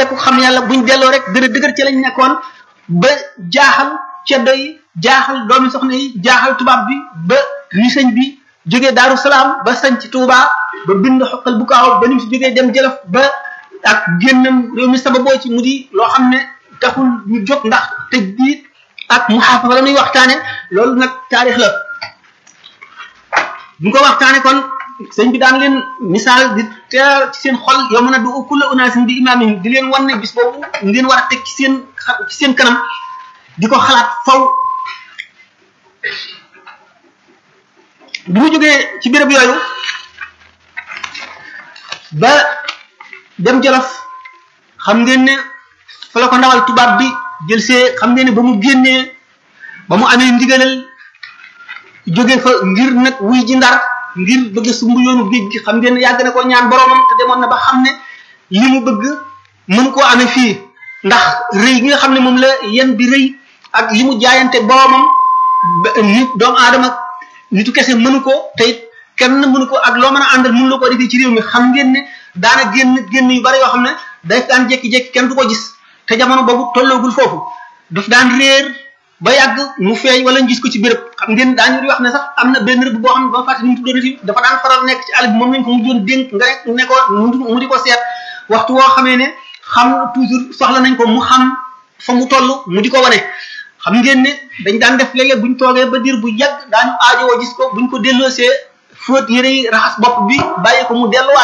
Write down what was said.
ku xam yàlla buñ delloo rek gën a dëgër ci lañ nekkoon ba jaaxal ceddo yi jaaxal doomi soxna yi jaaxal tubaab bi ba ni sëñ bi jógee daaru salaam ba sañ ci tuubaa ba bind xoqal bu kaaw ba ni mu si jógee dem jëlaf ba ak génnam réew mi sababoo ci mu di loo xam ne taxul ñu jóg ndax tëj biit ak muxaafafa la ñuy waxtaane loolu nag taarix la bu ko waxtaane kon sëñ bi daan leen misaal di teer ci seen xol yow mën a du kulla unaasin bi imaamihim di leen wan ne bis boobu ngeen war a teg ci seen ci seen kanam di ko xalaat faw bi mu jógee ci béréb yooyu ba dem jolof xam ngeen ne fa la ko ndawal tubaab bi jël see xam ngeen ne ba mu génnee ba mu amee ndigalal jóge fa ngir nag wuy ji ndar ngir bëgg sumb yoonu géej gi xam ngeen ne yàgg na ko ñaan boromam te demoon na ba xam ne li mu bëgg mën koo amee fii ndax rëy gi nga xam ne moom la yen bi rëy ak li mu jaayante boromam nit doomu aadama nitu kese mënu ko te it kenn mënu ko ak loo mën a àndal mënu la ko defee ci réew mi xam ngeen ne daana génn génn yu bari yoo xam ne day daan jékki-jékki kenn du ko gis te jamono boobu tolloogul foofu daf daan réer ba yàgg mu feeñ wala ñu gis ko ci béréb xam ngeen daañu di wax ne sax am na benn rëbb boo xam ne ba fàtte ni mu tuddoon fi dafa daan faral nekk ci àll bi moom lañ ko mujjoon dénk nga ne ko mu di ko seet waxtu woo xamee ne xam toujours soxla nañ ko mu xam fa mu toll mu di ko wane xam ngeen ne dañ daan def léeg-léeg buñ toogee ba diir bu yàgg daañu aajowoo gis ko buñ ko delloosee fóot yére yi raxas bopp bi bàyyi ko mu delluwaat